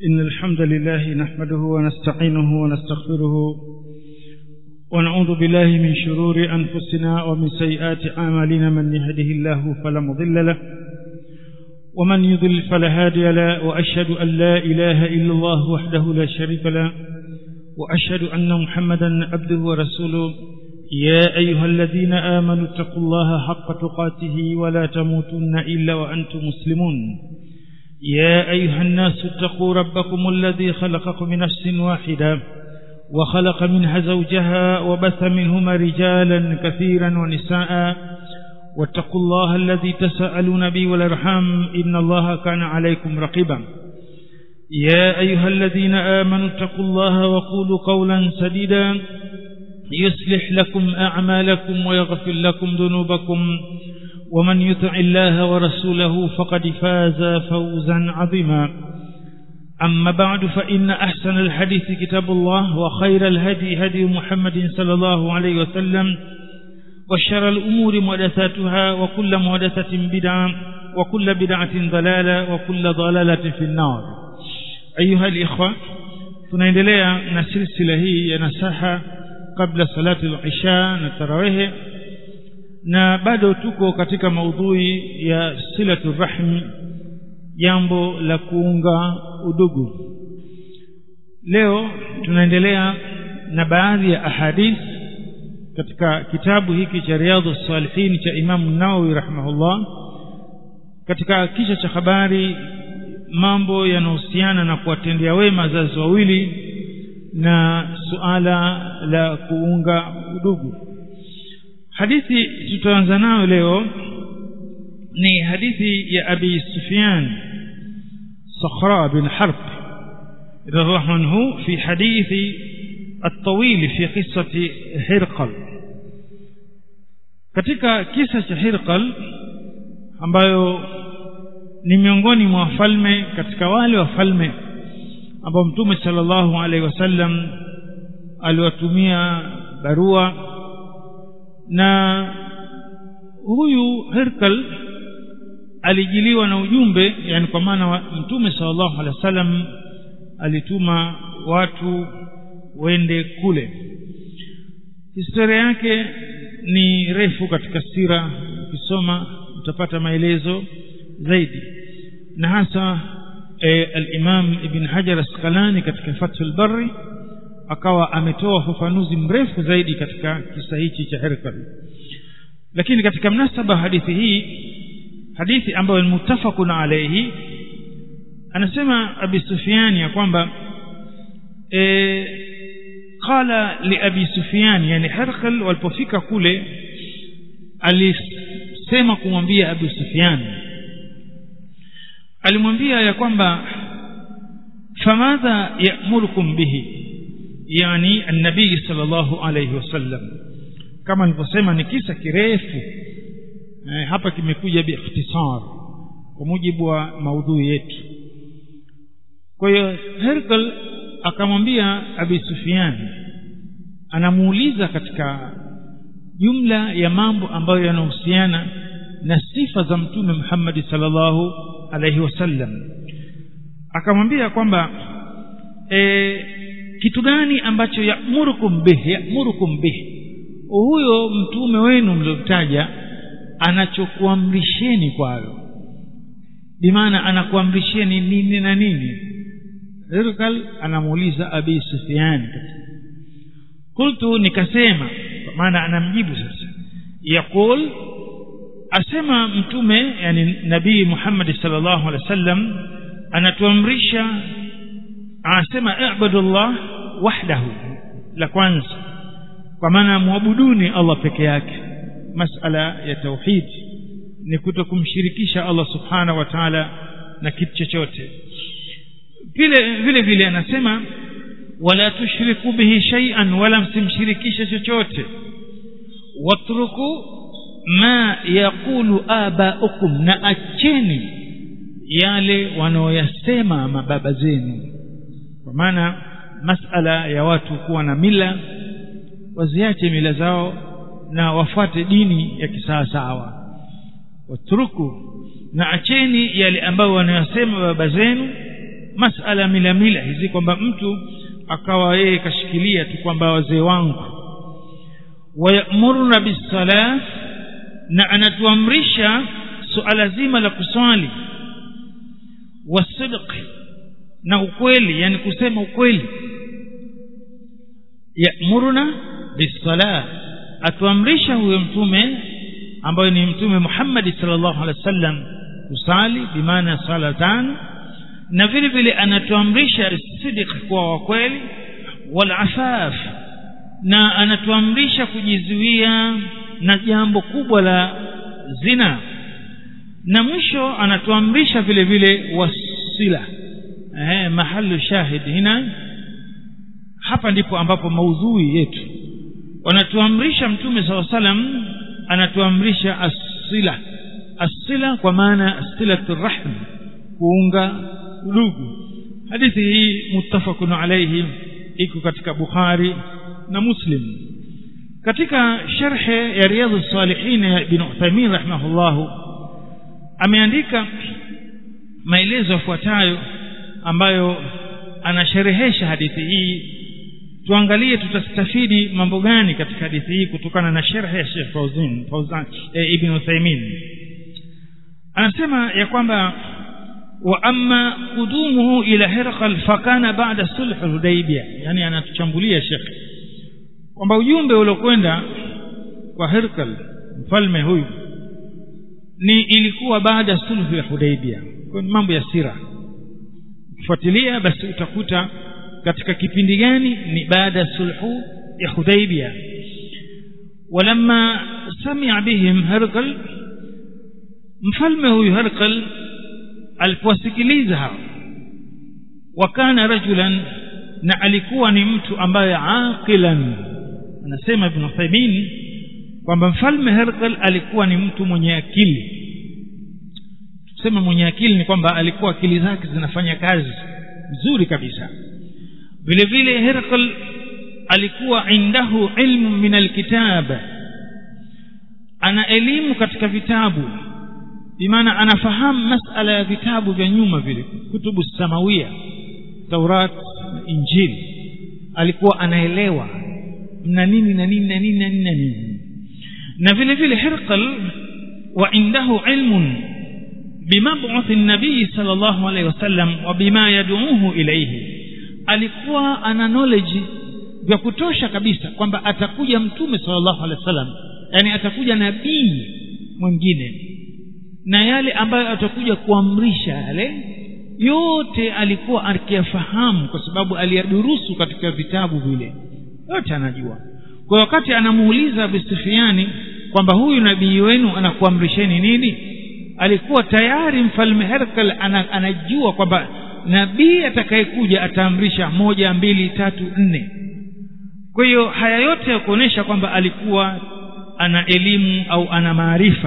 إن الحمد لله نحمده ونستعينه ونستغفره ونعوذ بالله من شرور أنفسنا ومن سيئات أعمالنا من يهده الله فلا مضل له ومن يضل فلا هادي له وأشهد أن لا إله إلا الله وحده لا شريك له وأشهد أن محمدا عبده ورسوله يا أيها الذين آمنوا اتقوا الله حق تقاته ولا تموتن إلا وأنتم مسلمون يا أيها الناس اتقوا ربكم الذي خلقكم من نفس واحدة وخلق منها زوجها وبث منهما رجالا كثيرا ونساء واتقوا الله الذي تساءلون به والارحام إن الله كان عليكم رقيبا يا أيها الذين آمنوا اتقوا الله وقولوا قولا سديدا يصلح لكم أعمالكم ويغفر لكم ذنوبكم ومن يطع الله ورسوله فقد فاز فوزا عظيما أما بعد فإن أحسن الحديث كتاب الله وخير الهدي هدي محمد صلى الله عليه وسلم وشر الأمور محدثاتها وكل محدثة بدعة وكل بدعة ضلالة وكل ضلالة في النار أيها الإخوة tunaendelea na silsila hii ya nasaha kabla salati al-isha na tarawih na bado tuko katika maudhui ya silatu rahmi jambo la kuunga udugu leo tunaendelea na baadhi ya ahadith katika kitabu hiki cha riadhu salihin cha imamu nawawi rahimahullah katika kisha cha habari mambo yanahusiana na kuwatendea wema wazazi wawili na suala la kuunga udugu hadithi tutaanza nayo leo ni hadithi ya abi sufyan صخراء بن حرب رضي الله عنه في حديث الطويل في قصة هرقل katika kisa cha Hirqal ambayo ni miongoni mwa wafalme katika wale wafalme ambao Mtume sallallahu alaihi wasallam aliwatumia barua na huyu Herkal alijiliwa na ujumbe yani kwa maana mtume sallallahu alaihi wasallam alituma watu wende kule historia yake ni refu katika sira ukisoma utapata maelezo zaidi na hasa e, al-Imam Ibn Hajar Asqalani katika Fathul Barri akawa ametoa ufafanuzi mrefu zaidi katika kisa hichi cha Herkal lakini katika mnasaba hadithi hii hadithi ambayo ni mutafakun alayhi anasema Abi Sufyan ya kwamba e, qala li Abi Sufyan yani Herkal walipofika kule alisema kumwambia Abi Sufyan alimwambia ya kwamba famadha ya'murukum bihi yani an-nabii sallallahu alayhi wasallam kama nilivyosema ni kisa kirefu eh, hapa kimekuja biikhtisar kwa mujibu wa maudhui yetu kwa hiyo Herkal akamwambia Abi Sufyan anamuuliza katika jumla ya mambo ambayo yanahusiana na sifa za mtume Muhammad sallallahu alaihi wasallam akamwambia kwamba e, kitu gani ambacho ya'murukum bihi ya'murukum bihi huyo mtume wenu mliotaja anachokuamrisheni kwayo bimaana anakuamrisheni nini na nini Hirkal anamuuliza Abi Sufyan qultu nikasema maana anamjibu sasa yaqul asema mtume yani nabii Muhammad sallallahu alaihi wasallam anatuamrisha anasema ibadullah wahdahu la kwanza kwa maana muabuduni Allah peke yake masala ya tauhid ni kuto kumshirikisha Allah subhanahu wa ta'ala na kitu chochote vile vile vile anasema wala tushriku bihi shay'an wala msimshirikishe chochote watruku ma yaqulu abaukum na acheni yale wanaoyasema mababa zenu kwa maana masala ya watu kuwa na mila waziache mila zao na wafuate dini ya kisawasawa watruku na acheni yale ambayo wanayosema baba zenu masala mila mila hizi kwamba mtu akawa yeye kashikilia tu kwamba wazee wangu wayamuruna bisala na anatuamrisha suala zima la kuswali wasidq na ukweli yani kusema ukweli yamuruna bisala atuamrisha huyo mtume ambayo ni mtume Muhammad sallallahu alaihi wasallam kusali bimaana sala tano na vile vile anatuamrisha sidiq kwa wa kweli wal afaf na anatuamrisha kujizuia na jambo kubwa la zina na mwisho anatuamrisha vile vile wasila eh mahalu shahid hina hapa ndipo ambapo maudhui yetu wanatuamrisha mtume saw salam anatuamrisha asila asila kwa maana silatu rahm kuunga ndugu hadithi hii muttafaqun alayhi iko katika bukhari na muslim katika sharhe ya riyadhus salihin ya ibn Uthaymeen rahimahullah ameandika maelezo yafuatayo ambayo anasherehesha hadithi hii tuangalie tutastafidi mambo gani katika hadithi hii kutokana na sharhe ya Sheikh Fauzan Fauzan e, Ibn Uthaymeen anasema ya kwamba wa amma qudumuhu ila Hirqal fakana ba'da sulh Hudaybiyah yani anatuchambulia Sheikh kwamba ujumbe uliokwenda kwa Hirqal mfalme huyu ni ilikuwa baada ya sulhu ya Hudaybiyah kwa mambo ya sira kufuatilia basi utakuta katika kipindi gani ni baada ya sulhu ya Hudaybiyah walamma sami'a bihim Hirqal mfalme huyu Hirqal alipowasikiliza hao wakana rajulan na alikuwa ni mtu ambaye aqilan anasema ibn Uthaymeen kwamba mfalme Herqal alikuwa ni mtu mwenye akili tuseme mwenye akili ni kwamba alikuwa akili zake zinafanya kazi vizuri kabisa vile vile Herqal alikuwa indahu ilmu min alkitab ana elimu katika vitabu bimaana anafahamu masala ya vitabu vya nyuma vile kutubu samawia Taurat na Injili alikuwa anaelewa na nini na nini na nini na nini na nini na vile vile Hirqal wa indahu ilmun bimab'uth an-nabii sallallahu alayhi wasallam wa bima yad'uhu ilayhi alikuwa ana knowledge vya kutosha kabisa kwamba atakuja mtume sallallahu alayhi wasallam yani atakuja nabii mwingine na yale ambayo atakuja kuamrisha yale yote alikuwa akiyafahamu kwa sababu aliyadurusu katika vitabu vile yote anajua kwa wakati anamuuliza Abu Sufyani kwamba huyu nabii wenu anakuamrisheni nini alikuwa tayari mfalme Herkal anajua kwamba nabii atakayekuja ataamrisha moja mbili tatu nne kwa hiyo haya yote ya kuonesha kwamba alikuwa ana elimu au ana maarifa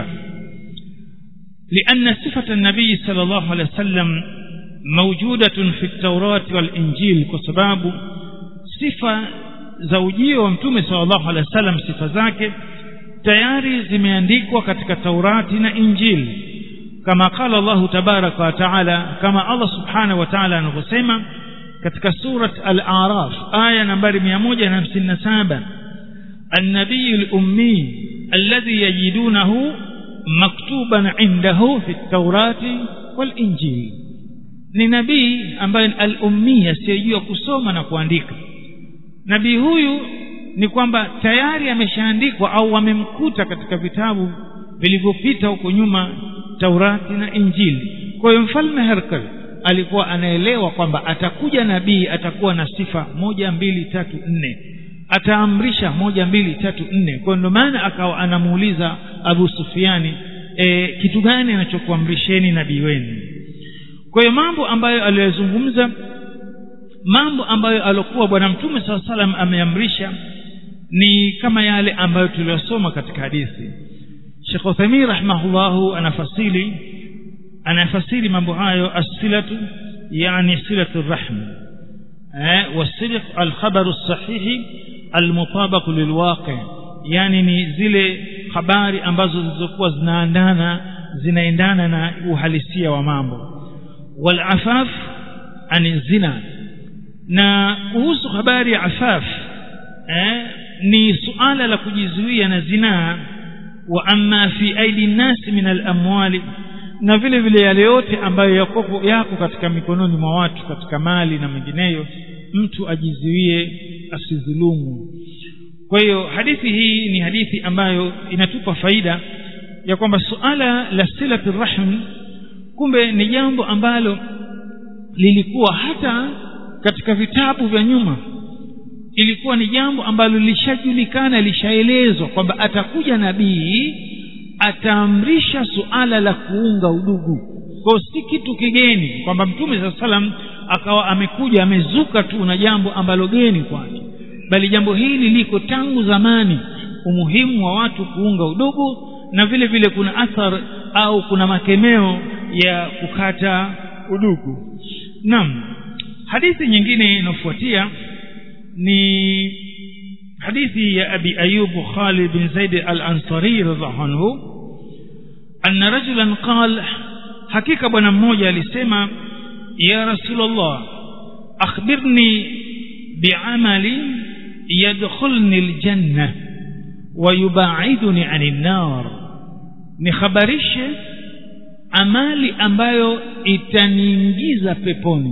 لأن صفة النبي صلى الله عليه وسلم موجودة في التوراة والإنجيل كسباب صفة زوجية ومتومة صلى الله عليه وسلم صفة ذاك tayari zimeandikwa katika Taurati na Injili kama qala Allah tabaraka wa taala kama Allah subhanahu wa taala anavyosema katika surat al-A'raf aya nambari 157 النبي الأمي الذي يجدونه مكتوبا عنده في التوراة والإنجيل ni nabii ambaye al-ummi asiyejua kusoma na kuandika nabii huyu ni kwamba tayari ameshaandikwa au wamemkuta katika vitabu vilivyopita huko nyuma Taurati na Injili kwa hiyo mfalme Herkal alikuwa anaelewa kwamba atakuja nabii atakuwa na sifa moja mbili tatu nne ataamrisha moja mbili tatu nne kwa ndio maana akawa anamuuliza Abu Sufiani e, kitu gani anachokuamrisheni nabii wenu kwa hiyo mambo ambayo aliyozungumza mambo ambayo alokuwa bwana mtume saa salam ameamrisha ni kama yale ambayo tuliyosoma katika hadithi Sheikh Uthaymeen rahimahullahu anafasili anafasili mambo hayo as-silatu yani silatu rahm eh wasidq al-khabaru as-sahih al-mutabaq lilwaqi yani ni zile habari ambazo zilizokuwa zinaandana zinaendana na uhalisia wa mambo wal afaf ani zina na kuhusu habari ya afaf eh, ni suala la kujizuia na zinaa wa amma fi aidi nnasi min alamwali na vile vile yale yote ambayo yako, yako katika mikononi mwa watu katika mali na mengineyo mtu ajizuie asidhulumu kwa hiyo hadithi hii ni hadithi ambayo inatupa faida ya kwamba suala la silati rahm kumbe ni jambo ambalo lilikuwa hata katika vitabu vya nyuma ilikuwa ni jambo ambalo lishajulikana lishaelezwa kwamba atakuja nabii ataamrisha suala la kuunga udugu kwao si kitu kigeni kwamba mtume saa salam akawa amekuja amezuka tu na jambo ambalo geni kwake bali jambo hili liko tangu zamani umuhimu wa watu kuunga udugu na vile vile kuna athar au kuna makemeo ya kukata udugu naam hadithi nyingine inayofuatia ni hadithi ya abi ayub khalid bin zaid al-ansari radhiallahu anhu anna rajulan qala hakika bwana mmoja alisema ya rasulullah akhbirni bi'amali yadkhulni aljanna wa yubaiduni anin nar nikhabarishe amali ambayo itaniingiza peponi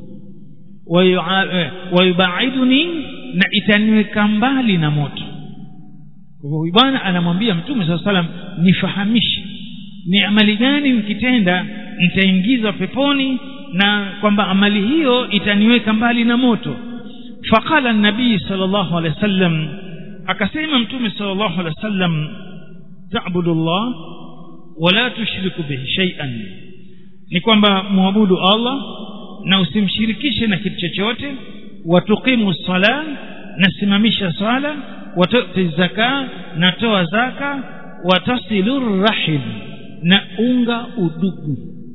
wayubaiduni na itaniweka mbali na moto kwa hivyo bwana anamwambia mtume saa salam nifahamishe ni amali gani nikitenda nitaingizwa peponi na kwamba amali hiyo itaniweka mbali na moto faqala nabii sal llahu alehi wa sallam akasema mtume sal llahu alehi wa sallam tabudu llah wala tushriku bihi shaian ni kwamba mwabudu allah na usimshirikishe na kitu chochote watuqimu sala na simamisha sala watuti zaka na toa zaka watasilu rahim na unga udugu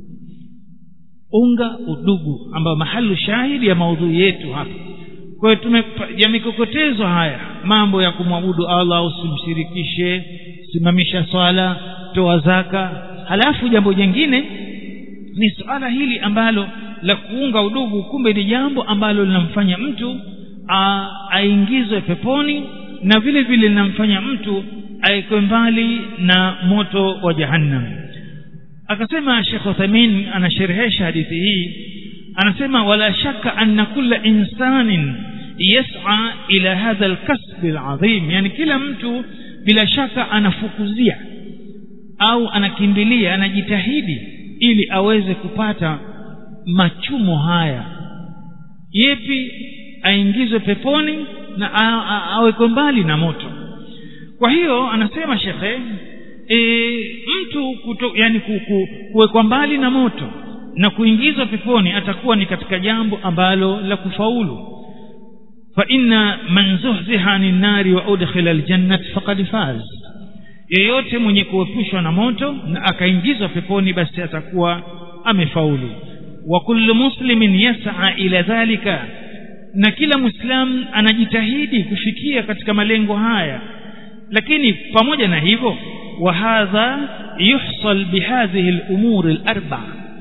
unga udugu ambayo mahalu shahidi ya maudhui yetu hapa kwa hiyo tume yamekokotezwa haya mambo ya kumwabudu allah usimshirikishe simamisha swala toa zaka halafu jambo jingine ni suala hili ambalo la kuunga udugu kumbe ni jambo ambalo linamfanya mtu aingizwe peponi na vile vile linamfanya mtu aekwe mbali na moto wa jahannam akasema shekh uthamin anasherehesha hadithi hii anasema wala shaka anna kulla insanin yas'a ila hadha alkasb alazim yani kila mtu bila shaka anafukuzia au anakimbilia anajitahidi ili aweze kupata machumo haya yepi aingizwe peponi na awekwe mbali na moto kwa hiyo anasema shekhe e, mtu kuto, yani kuwekwa mbali na moto na kuingizwa peponi atakuwa ni katika jambo ambalo la kufaulu fa inna man zuhziha anin nari wa udkhila aljannat faqad faz yeyote mwenye kuepushwa na moto na akaingizwa peponi basi atakuwa amefaulu wa kullu muslimin yas'a ila dhalika na kila muislam anajitahidi kufikia katika malengo haya lakini pamoja na hivyo wa hadha yuhsal bihadhihi al-umur al-arba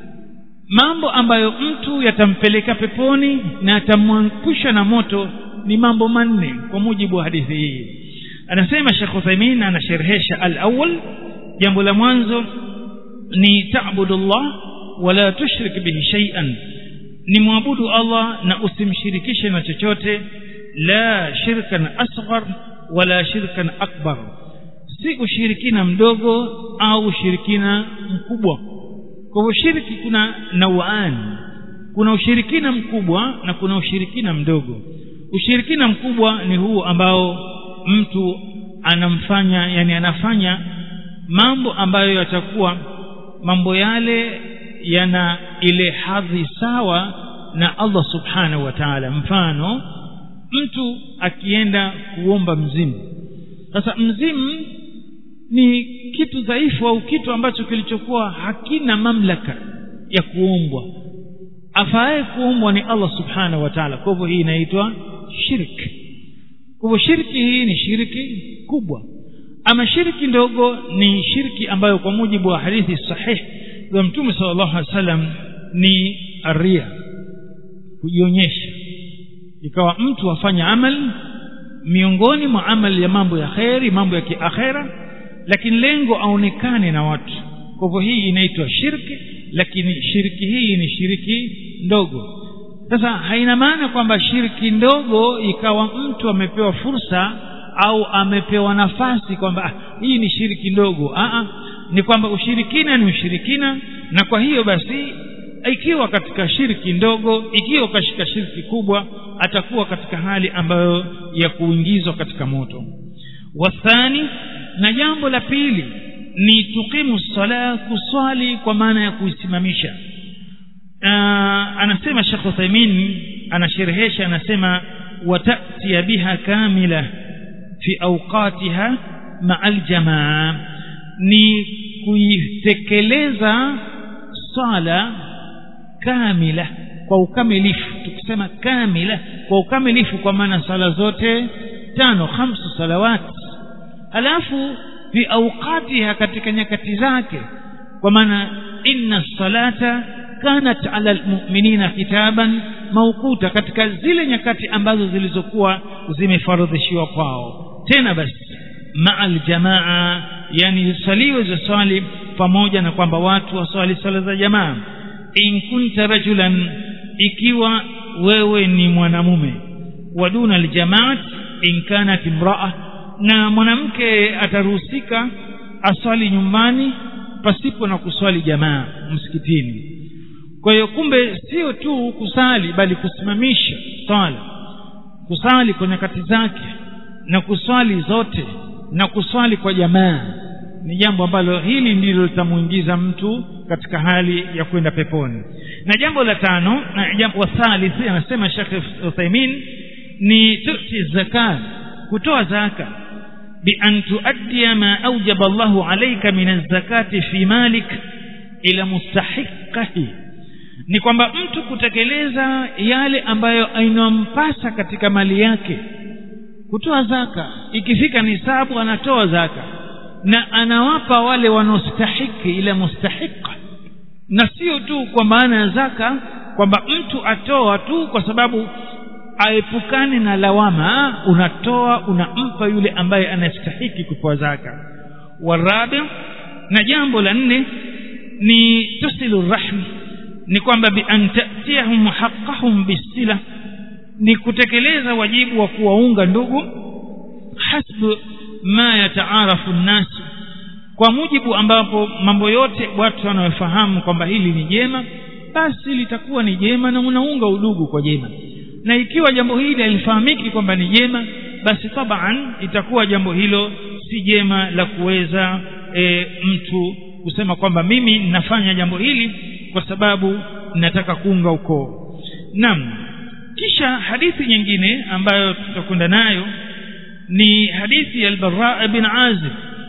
mambo ambayo mtu yatampeleka peponi na atamwangusha na moto ni mambo manne kwa mujibu wa hadithi hii anasema Sheikh Uthaymeen anasherehesha al-awwal jambo la mwanzo ni ta'budullah wala tushrik bihi shay'an ni mwabudu Allah na usimshirikishe na chochote la shirkan asghar wala shirkan akbar si ushirikina mdogo au ushirikina mkubwa kwa hivyo shirki kuna nauani kuna ushirikina mkubwa na kuna ushirikina mdogo ushirikina mkubwa ni huu ambao mtu anamfanya yani anafanya mambo ambayo yatakuwa mambo yale yana ile hadhi sawa na Allah subhanahu wa ta'ala mfano mtu akienda kuomba mzimu sasa mzimu ni kitu dhaifu au kitu ambacho kilichokuwa hakina mamlaka ya kuombwa afaye kuombwa ni Allah subhanahu wa ta'ala kwa hivyo hii inaitwa shirki kwa hivyo shirki hii ni shirki kubwa ama shirki ndogo ni shirki ambayo kwa mujibu wa hadithi sahih za mtume sallallahu alaihi wasallam ni ria kujionyesha ikawa mtu afanya amali miongoni mwa amali ya mambo ya kheri mambo ya kiakhera lakini lengo aonekane na watu kwa hivyo hii inaitwa shirki lakini shirki hii ni shiriki ndogo sasa haina maana kwamba shirki ndogo ikawa mtu amepewa fursa au amepewa nafasi kwamba ah, hii ni shiriki ndogo Aa, ni kwamba ushirikina ni ushirikina na kwa hiyo basi ikiwa katika shirki ndogo ikiwa kashika shirki kubwa atakuwa katika hali ambayo ya kuingizwa katika moto wathani na jambo la pili ni tuqimu sala kuswali kwa maana ya kuisimamisha anasema Sheikh Uthaymeen anasherehesha anasema watatia biha kamila fi awqatiha ma'al jamaa ni kuitekeleza sala kamila kwa ukamilifu tukisema kamila kwa ukamilifu kwa maana sala zote tano khamsu salawati alafu fi awqatiha katika nyakati zake kwa maana inna salata kanat ala almu'minina kitaban mawquta katika zile nyakati ambazo zilizokuwa zimefaradhishiwa kwao tena basi ma'al jamaa yani saliwe za swali pamoja na kwamba watu waswali swala za jamaa in kunta rajulan ikiwa wewe ni mwanamume waduna aljamaat in kanat imraa na mwanamke ataruhusika aswali nyumbani pasipo na kuswali jamaa msikitini kwa hiyo kumbe sio tu kusali bali kusimamisha swala kusali kwa nyakati zake na kuswali zote na kuswali kwa jamaa ni jambo ambalo hili ndilo litamuingiza mtu katika hali ya kwenda peponi na jambo la tano na jambo la thalithi anasema Sheikh Uthaymeen ni tuti zakat kutoa zaka bi an tuaddi ma awjaba Allahu alayka min az-zakati fi malik ila mustahiqihi ni kwamba mtu kutekeleza yale ambayo inampasa katika mali yake kutoa zaka ikifika nisabu anatoa zaka na anawapa wale wanaostahiki ile mustahiqa na sio tu kwa maana ya zaka kwamba mtu atoa tu kwa sababu aepukane na lawama unatoa unampa yule ambaye anastahiki kupewa zaka warabi na jambo la nne ni tusilu rahmi ni kwamba bi an ta'tiyahum haqqahum bisila ni kutekeleza wajibu wa kuwaunga ndugu hasbu ma yataarafu nnas kwa mujibu ambapo mambo yote watu wanaofahamu kwamba hili ni jema basi litakuwa ni jema na unaunga udugu kwa jema na ikiwa jambo hili halifahamiki kwamba ni jema basi taban itakuwa jambo hilo si jema la kuweza e, mtu kusema kwamba mimi ninafanya jambo hili kwa sababu nataka kuunga ukoo naam kisha hadithi nyingine ambayo tutakwenda nayo ni hadithi ya al-Bara bin Azib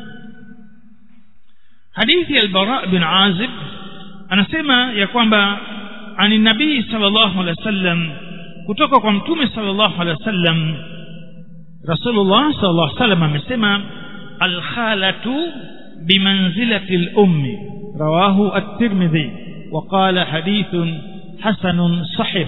hadithi ya al-Bara bin Azib anasema ya kwamba ani nabii sallallahu alaihi wasallam kutoka kwa mtume sallallahu alaihi wasallam Rasulullah sallallahu alaihi wasallam amesema al-khalatu bimanzilati al-ummi rawahu at-Tirmidhi وقال حديث حسن صحيح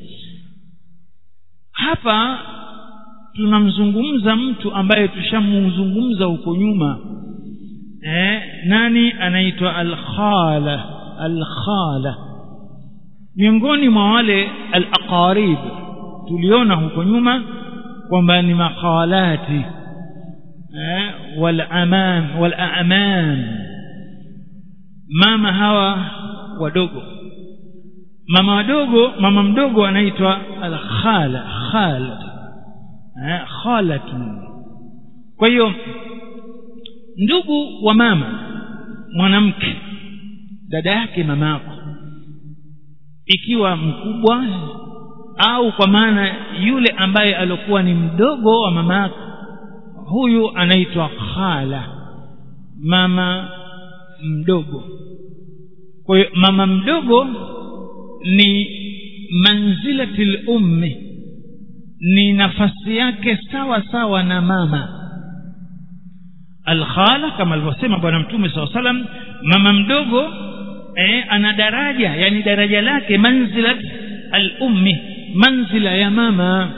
hapa tunamzungumza mtu ambaye tushamzungumza huko nyuma eh, nani anaitwa al-khala al-khala miongoni mwa wale al-aqarib tuliona huko nyuma kwamba ni makhalati eh, wal amam wal a'mam mama hawa wadogo mama wadogo mama mdogo anaitwa al-khala khala eh, khalatun kwa hiyo ndugu wa mama mwanamke dada yake mamako ikiwa mkubwa au kwa maana yule ambaye alikuwa ni mdogo wa mamako huyu anaitwa khala mama mdogo kwa hiyo mama mdogo ni manzilatil ummi ni nafasi yake sawa sawa na mama alkhala kama alivyosema bwana mtume saa salam mama mdogo eh, ana daraja yani daraja lake manzilat al-ummi manzila ya mama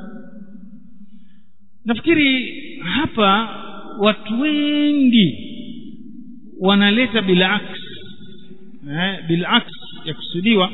nafikiri hapa watu wengi wanaleta bilaks eh, bilaks ya kusudiwa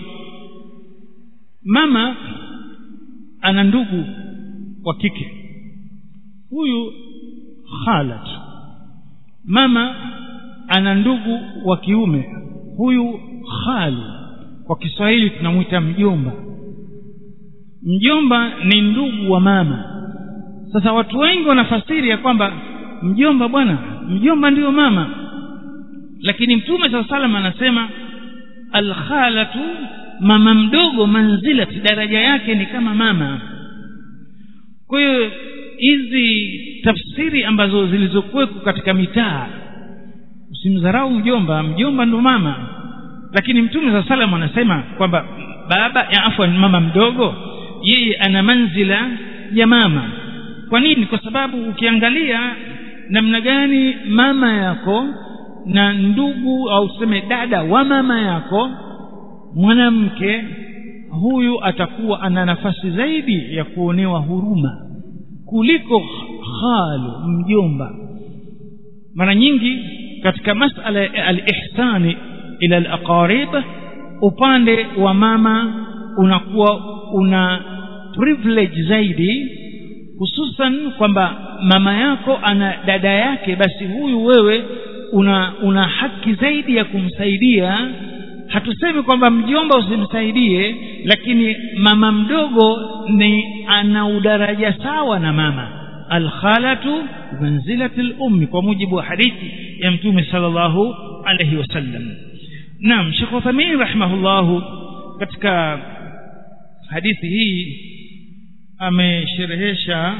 mama ana ndugu wa kike huyu khalat mama ana ndugu wa kiume huyu khali kwa Kiswahili tunamwita mjomba mjomba ni ndugu wa mama sasa watu wengi wanafasiri ya kwamba mjomba bwana mjomba ndiyo mama lakini mtume saa salam anasema alkhalatu mama mdogo manzilati daraja yake ni kama mama kwa hiyo hizi tafsiri ambazo zilizokuweko katika mitaa usimdharau mjomba mjomba ndo mama lakini mtume saa salam anasema kwamba baba ya afwan mama mdogo yeye ana manzila ya mama kwa nini kwa sababu ukiangalia namna gani mama yako na ndugu au tuseme dada wa mama yako mwanamke huyu atakuwa ana nafasi zaidi ya kuonewa huruma kuliko khalu mjomba mara nyingi katika masala ya al-ihsani ila al-aqarib upande wa mama unakuwa una privilege zaidi hususan kwamba mama yako ana dada yake basi huyu wewe una una haki zaidi ya kumsaidia hatusemi kwamba mjomba usimsaidie lakini mama mdogo ni ana udaraja sawa na mama alkhalatu manzilati lummi kwa mujibu wa hadithi ya mtume sallallahu alayhi wasallam naam Sheikh Uthaymeen rahimahullahu katika hadithi hii amesherehesha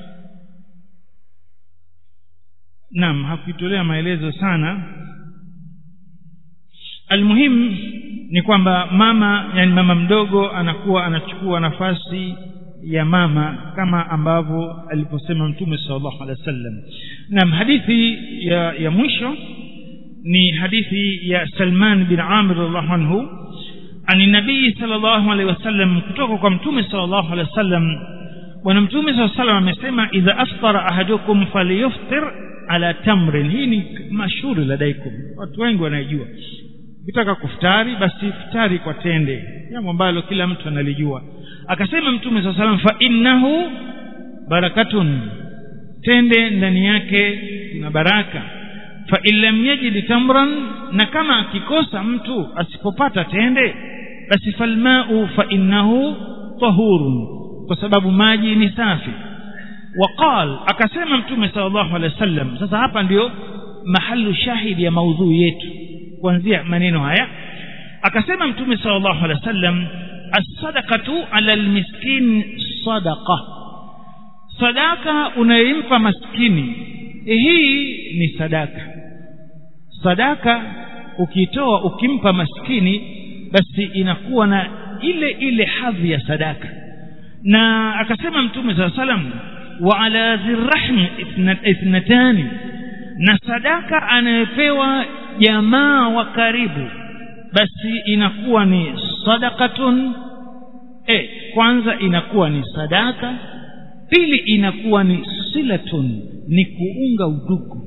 naam hakuitolea maelezo sana almuhim ni kwamba mama yani mama mdogo anakuwa anachukua nafasi ya mama kama ambavyo aliposema mtume sallallahu alaihi wasallam naam hadithi ya, ya mwisho ni hadithi ya Salman bin Amir radhiallahu anhu ani nabii sallallahu alaihi wasallam kutoka kwa mtume sallallahu alaihi wasallam bwana mtume sallallahu alaihi wasallam amesema idha aftara ahadukum falyuftir ala tamrin hii ni mashuhuri ladaikum watu wengi wanaijua ukitaka kufutari basi futari kwa tende jambo ambalo kila mtu analijua akasema mtume saa salam fa innahu barakatun tende ndani yake kuna baraka fa in lam yajid tamran na kama akikosa mtu asipopata tende basi falmau fa innahu tahurun kwa sababu maji ni safi waqal akasema mtume sallallahu alaihi wasallam sasa hapa ndio mahalu shahidi ya maudhui yetu kuanzia maneno haya akasema mtume sallallahu alaihi wasallam as-sadaqatu ala al-miskin sadaqa sadaka unayempa maskini hii ni sadaka sadaka ukitoa ukimpa maskini basi inakuwa na ile ile hadhi ya sadaka na akasema mtume saa salam wa ala dhirrahmi ithnatani na sadaka anayepewa jamaa wa karibu basi inakuwa ni sadakatun e, kwanza inakuwa ni sadaka pili inakuwa ni silatun ni kuunga udugu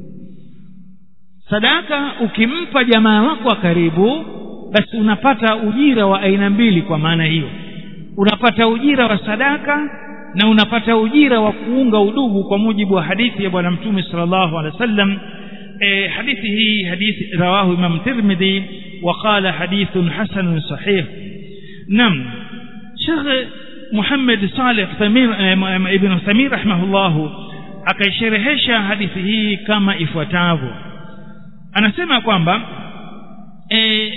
sadaka ukimpa jamaa wako wa karibu basi unapata ujira wa aina mbili kwa maana hiyo unapata ujira wa sadaka na unapata ujira wa kuunga udugu kwa mujibu wa hadithi ya bwana mtume sallallahu alaihi wasallam e, hadithi hii hadithi rawahu imam tirmidhi وقال حديث حسن صحيح نعم شيخ محمد صالح ثمير ابن ثمير رحمه الله akaisherehesha hadithi hii kama ifuatavyo anasema kwamba e,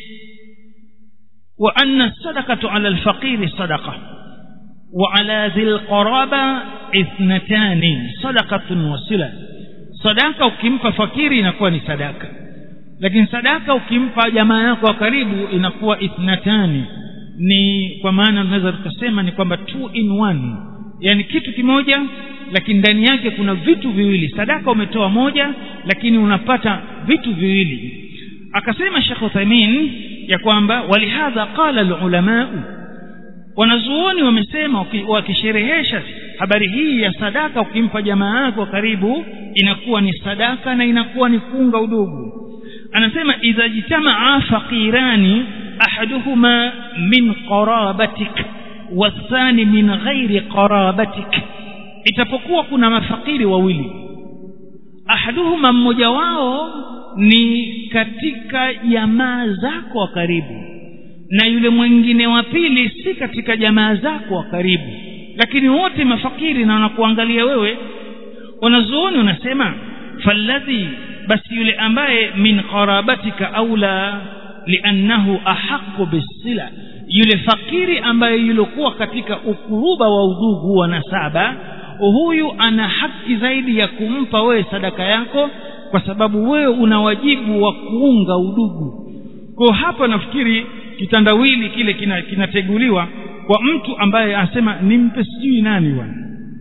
wa anna sadaqatu ala alfaqiri sadaqa wa ala dhil qaraba ithnatani sadaqatun wa sila sadaka ukimpa fakiri inakuwa ni sadaka lakini sadaka ukimpa jamaa yako wa karibu inakuwa ithnatani ni kwa maana tunaweza tukasema ni kwamba two in one yani kitu kimoja lakini ndani yake kuna vitu viwili sadaka umetoa moja lakini unapata vitu viwili akasema Sheikh Uthaymeen ya kwamba walihadha qala alulamau wanazuoni wamesema wakisherehesha habari hii ya sadaka ukimpa jamaa yako karibu inakuwa ni sadaka na inakuwa ni kuunga udugu anasema idha jitamaa faqirani ahaduhuma min qarabatik wathani min ghairi qarabatik itapokuwa kuna mafakiri wawili ahaduhuma mmoja wao ni katika jamaa zako wa karibu na yule mwingine wa pili si katika jamaa zako wa karibu lakini wote mafakiri na wanakuangalia wewe wanazuoni wanasema falladhi basi yule ambaye min qarabatika aula liannahu ahaqu bisila yule fakiri ambaye yulokuwa katika ukuruba wa udugu wa nasaba huyu ana haki zaidi ya kumpa wewe sadaka yako kwa sababu wewe una wajibu wa kuunga udugu kwa hapa nafikiri kitandawili kile kinateguliwa kina kwa mtu ambaye anasema nimpe sijui nani bwana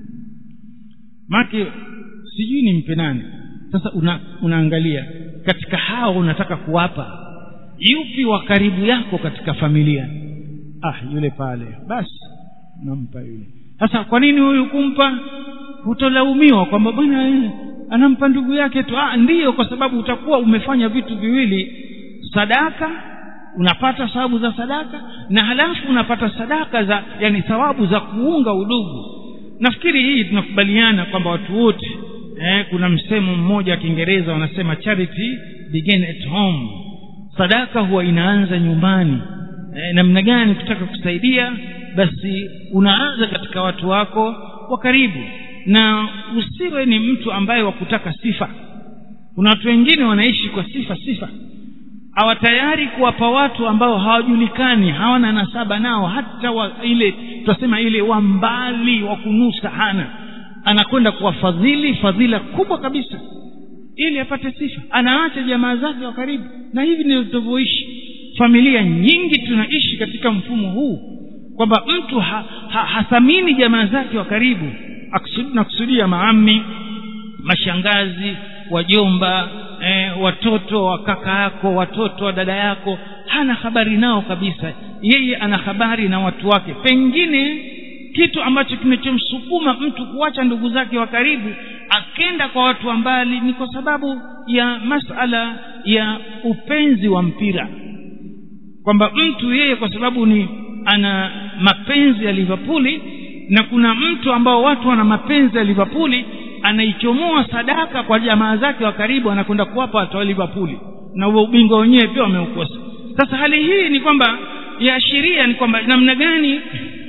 make sijui nimpe nani sasa una, unaangalia katika hao unataka kuwapa yupi wa karibu yako katika familia ah yule pale basi nampa yule sasa kwa nini huyu kumpa hutolaumiwa kwamba bwana anampa ndugu yake tu ah ndiyo kwa sababu utakuwa umefanya vitu viwili sadaka unapata sababu za sadaka na halafu unapata sadaka za yani thawabu za kuunga udugu nafikiri hii tunakubaliana kwamba watu wote eh, kuna msemo mmoja wa kiingereza wanasema charity begin at home sadaka huwa inaanza nyumbani eh, namna gani kutaka kusaidia basi unaanza katika watu wako wa karibu na usiwe ni mtu ambaye wa kutaka sifa kuna watu wengine wanaishi kwa sifa sifa hawa tayari kuwapa watu ambao hawajulikani hawana nasaba nao hata wa, ile tutasema ile wa mbali wa kunusa hana anakwenda kuwafadhili fadhila kubwa kabisa ili apate sifa anaacha jamaa zake wa karibu na hivi ndivyo tunavyoishi familia nyingi tunaishi katika mfumo huu kwamba mtu ha, ha, hathamini jamaa zake wa karibu nakusudia maami mashangazi wajomba eh, watoto wa kaka yako watoto wa dada yako hana habari nao kabisa yeye ana habari na watu wake pengine kitu ambacho kinachomsukuma mtu kuacha ndugu zake wa karibu akenda kwa watu wa mbali ni kwa sababu ya masala ya upenzi wa mpira kwamba mtu yeye kwa sababu ni ana mapenzi ya Liverpool na kuna mtu ambao watu wana mapenzi ya Liverpool anaichomoa sadaka kwa jamaa zake wa karibu anakwenda kuwapa watu wa Liverpool na huo ubingwa wenyewe pia wameukosa sasa hali hii ni kwamba yaashiria ni kwamba namna gani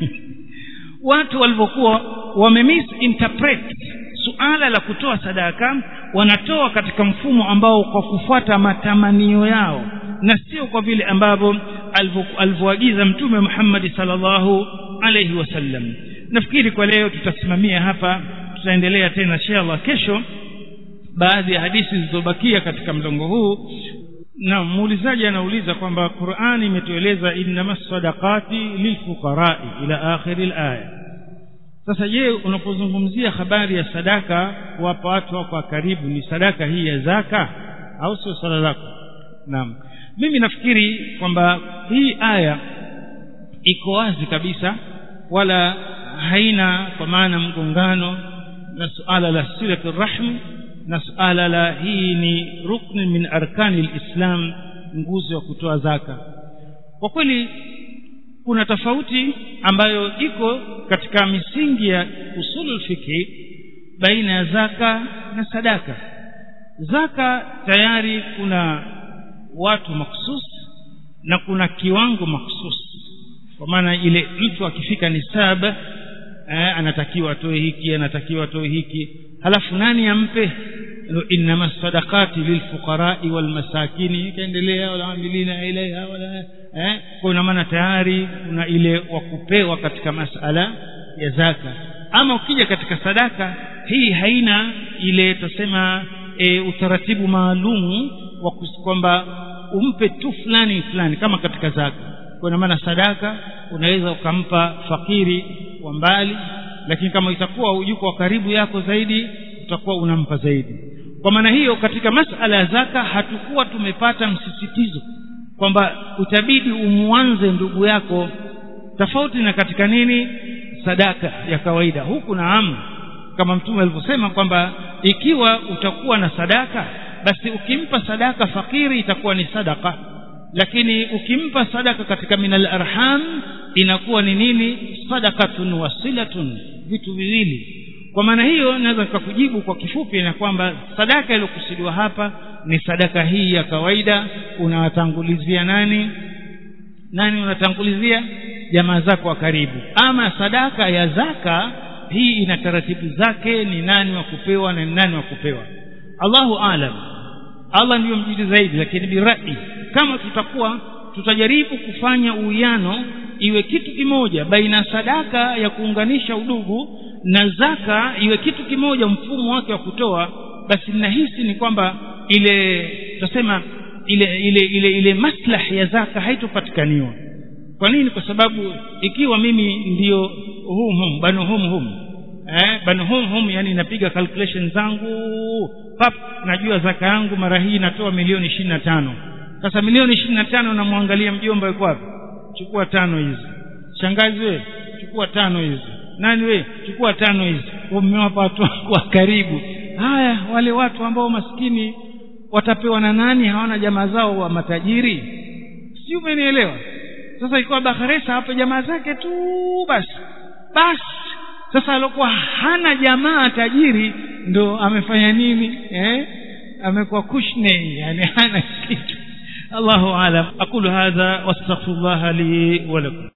watu walivyokuwa wamemisinterpret suala la kutoa sadaka wanatoa katika mfumo ambao kwa kufuata matamanio yao na sio kwa vile ambavyo alivyoagiza mtume Muhammad sallallahu alayhi wasallam nafikiri kwa leo tutasimamia hapa tutaendelea tena inshallah kesho baadhi ya hadithi zilizobakia katika mlongo huu na muulizaji anauliza kwamba Qur'ani imetueleza innamas sadaqati lilfuqara'i ila akhir alaya sasa je unapozungumzia habari ya sadaka kuwapa watu wako karibu ni sadaka hii ya zaka au sio sala zako naam mimi nafikiri kwamba hii aya iko wazi kabisa wala haina kwa maana mgongano na suala la silatu rahm na suala la hii ni rukni min arkani lislam nguzo ya kutoa zaka kwa kweli kuna tofauti ambayo iko katika misingi ya usulul fikhi baina ya zaka na sadaka zaka tayari kuna watu maksus na kuna kiwango maksus kwa maana ile mtu akifika nisab eh, anatakiwa atoe hiki anatakiwa atoe hiki halafu nani ampe innama sadaqati lilfuqarai walmasakini ikaendelea walaamilina ilaiha wala eh, kwa maana tayari kuna ile wa kupewa katika masala ya zaka ama ukija katika sadaka hii haina ile tusema e, utaratibu maalumu wa kwamba umpe tu fulani fulani kama katika zaka kwa maana sadaka unaweza ukampa fakiri wa mbali lakini kama itakuwa yuko karibu yako zaidi utakuwa unampa zaidi kwa maana hiyo katika masala ya zaka hatukuwa tumepata msisitizo kwamba utabidi umuanze ndugu yako tofauti na katika nini sadaka ya kawaida huku naam kama mtume alivyosema kwamba ikiwa utakuwa na sadaka basi ukimpa sadaka fakiri itakuwa ni sadaka lakini ukimpa sadaka katika minal arham inakuwa ni nini sadakatun wasilatun vitu viwili kwa maana hiyo naweza nikakujibu kwa kifupi na kwamba sadaka iliyokusudiwa hapa ni sadaka hii ya kawaida unawatangulizia nani nani unatangulizia jamaa zako wa karibu ama sadaka ya zaka hii ina taratibu zake ni nani wa kupewa na ni nani wa kupewa Allahu alam Allah ndiyo mjidi zaidi lakini birai kama tutakuwa tutajaribu kufanya uwiano iwe kitu kimoja baina sadaka ya kuunganisha udugu na zaka iwe kitu kimoja mfumo wake wa kutoa basi nahisi ni kwamba ile tutasema ile ile ile ile maslahi ya zaka haitopatikaniwa kwa nini kwa sababu ikiwa mimi ndiyo hum hum banu hum hum eh banu hum hum yani napiga calculation zangu pap najua zaka yangu mara hii natoa milioni ishirini na tano sasa milioni ishirini na tano namwangalia mjomba yuko wapi chukua tano hizi shangazi we chukua tano hizi nani we chukua tano hizi mmewapa watu wa karibu haya wale watu ambao maskini watapewa na nani hawana jamaa zao wa matajiri si umenielewa sasa ikiwa bakharesa hapo jamaa zake tu basi basi sasa alikuwa hana jamaa tajiri ndo amefanya nini eh amekuwa kushne yani hana kitu Allahu alam aqulu hadha wastaghfirullah li wa lakum